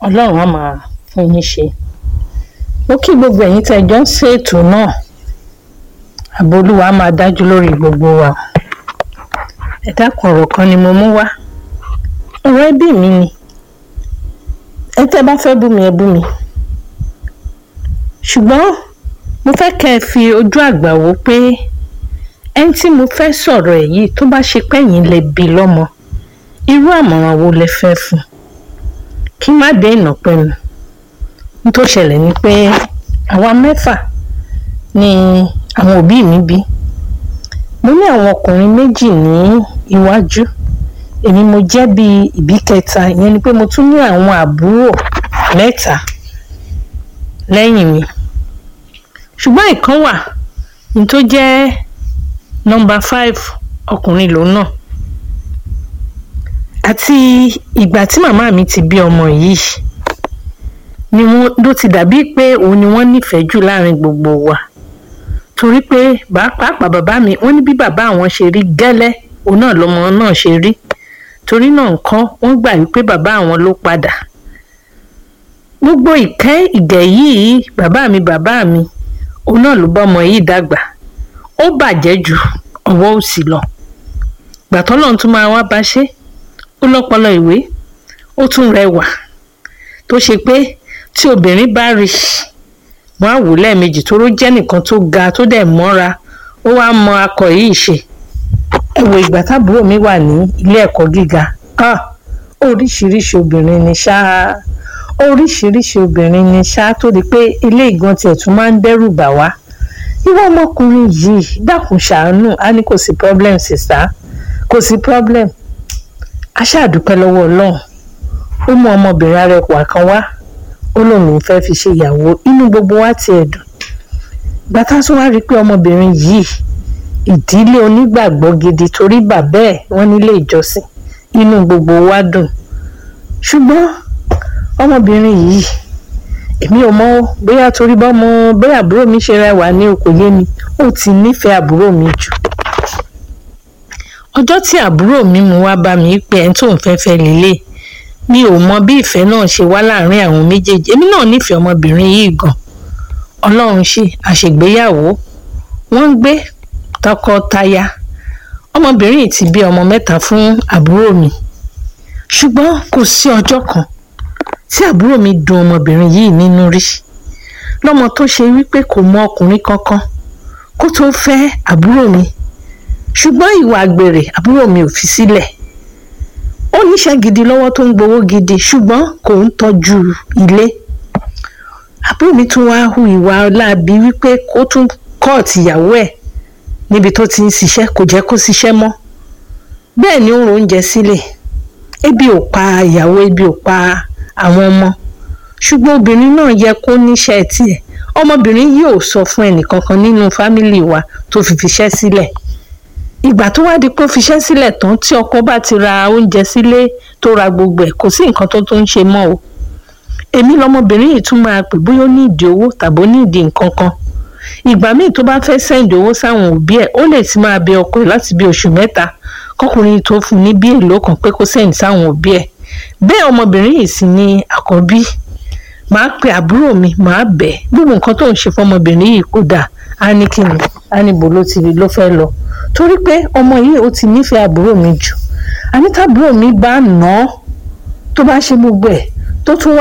ọlọ́run á máa fún yín ṣe ó kí gbogbo ẹ̀yin tẹ́ ẹ jọ ń ṣètò náà ààbò olúwa á máa dájú lórí gbogbo wa ẹ dákun ọ̀rọ̀ kan ni mo mú wá ọ̀rọ̀ ẹbí mi ni ẹ tẹ́ bá fẹ́ bú mi ẹ bú mi ṣùgbọ́n mo fẹ́ kẹ́ ẹ fi ojú àgbà wò pé ẹni tí mo fẹ́ sọ̀rọ̀ ẹ̀ yìí tó bá ṣe pẹ́yìn lè bí lọ́mọ irú àmọ̀ràn wo lẹ fẹ́ fún kí má dé ìnàpẹ́nu n tó ṣẹlẹ̀ ni pé àwa mẹ́fà ni àwọn òbí mi bí mo ní àwọn ọkùnrin méjì ní iwájú èmi mo jẹ́ bíi ìbí kẹta ìyẹn ni pé mo tún ní àwọn àbúrò mẹ́ta lẹ́yìn mi ṣùgbọ́n ìkan wà ní tó jẹ́ nọ́mbà five ọkùnrin lòun náà àti ìgbà tí màmá mi ti bí ọmọ yìí ni wọ́n ló ti dàbí pé òun ni wọ́n nífẹ̀ẹ́ jù láàrin gbogbo wa torí pé pàápàá bàbá mi wọ́n ní bí bàbá àwọn ṣe rí gẹ́lẹ́ òun náà lọ́mọ náà ṣe rí torí náà nǹkan wọ́n gbà wípé bàbá àwọn ló padà gbogbo ìkẹ́ ìgẹ̀ yìí bàbá mi bàbá mi òun náà ló bá ọmọ yìí dàgbà ó bàjẹ́ ju ọwọ́ òsì lọ gbàtọ́ lọ́n tún máa wá bá ṣe ó lọ́pọlọ ìwé ó tún rẹwà tó ṣe pé tí obìnrin bá rí wọn á wò lẹ́ẹ̀mejì tó ró jẹ́ nìkan tó ga tó dẹ̀ mọ́ra ó wá mọ akọ yìí ṣe ẹ wo ìgbà tábúrò mi wà ní ilé ẹ̀kọ́ gíga ah oríṣiríṣi obìnrin ni ṣáá oríṣiríṣi obìnrin ni ṣáá tó di pé ilé ìgan tiẹ̀ tún máa ń dẹ́rù bà wá ìwọ ọmọkùnrin yìí dákun ṣàánú á ní kò sí problem sista kò sí problem a ṣàdúpẹ́ lọ́wọ́ ọlọ́run ó mú ọmọbìnrin arẹwà kan wá ó lóun fẹ́ fi ṣe ìyàwó inú gbogbo wa tiẹ̀ dùn gbàtà tó wá rí i pé ọmọbìnrin yìí ìdílé onígbàgbọ́ gidi torí bàbá ẹ̀ wọ́n nílé ìjọsìn inú gbogbo wa dùn ṣùgbọ́n ọmọbìnrin yìí èmi ò mọ bóyá torí bọ́mọ bóyá àbúrò mi ṣe rẹwà ní kò yé mi ó ti nífẹ̀ẹ́ àbúrò mi jù ọjọ́ tí àbúrò mi mú wá bá mi pé ẹni tó ń fẹ́ fẹ́ lélẹ̀ mi ò mọ bí ìfẹ́ náà ṣe wá láàrin àwọn méjèèjì èmi náà nífẹ̀ẹ́ ọmọbìnrin yìí gan ọlọ́run ṣe àṣègbéyàwó wọ́n ń gbé tọkọtaya ọmọbìnrin yìí ti bí ọmọ mẹ́ta fún àbúrò mi ṣùgbọ́n kò sí ọjọ́ kan tí àbúrò mi dùn ọmọbìnrin yìí nínú rí lọ́mọ tó ṣe wípé kò mọ ọkùnrin kankan kó tó fẹ́ àbúrò mi ṣùgbọ́n ìwà àgbèrè àbúrò mi ò fi sílẹ̀ ó níṣẹ́ gidi lọ́wọ́ tó ń gbowó gidi ṣùgbọ́n kò ń tọ́jú ilé àbúrò mi tún wáá hu ìwà láabi wípé kó tún kọ́ọ̀tì ìyàwó ẹ̀ níbi tó ti ń ṣiṣẹ́ kò jẹ́ kó ṣiṣẹ́ mọ́ bẹ́ẹ̀ ni ó ń oúnjẹ sílẹ̀ ebi ò pa ìyàwó ebi ò pa àwọn ọmọ ṣùgbọ́n obìnrin náà yẹ kó níṣẹ́ tiẹ̀ ọmọbìnrin yìí ò sọ fún ẹnìkankan nínú fámìlì wa tó fi fiṣẹ́ sílẹ̀ ìgbà tó wá di pé ó fiṣẹ́ sílẹ̀ tán tí ọkọ bá ti ra oúnjẹ sílé tó ra gbogbo ẹ̀ kò sí nǹkan tó tó ń ṣe mọ́ o èmi lọmọbìnrin yìí tún máa pè bóyá ó ní ìdí owó tàbí ó ní ìdí nǹkan kan ìgbà míì tó bá fẹ́ sẹ́ǹdì owó sáwọn òbí ẹ̀ ó lè ti máa bẹ ọkọ ẹ̀ láti bí oṣù mẹ́ta kọkùnrin tó fún ní bí èlò kan pé kó sẹ́ǹdì sáwọn òbí ẹ̀ bẹ́ẹ̀ ọmọbìnrin yìí sì ni àkọ́bí màá pe àbúrò mi màá bẹ̀ gbogbo nǹkan tó ń ṣe fọmọbìnrin yìí kò dáa á ní kíni á ní bò ló ti rí ló fẹ́ lọ torí pé ọmọ yìí ó ti nífẹ̀ẹ́ àbúrò mi jù àní tábúrò mi bá nà án tó bá ṣe gbogbo ẹ̀ tó tún wá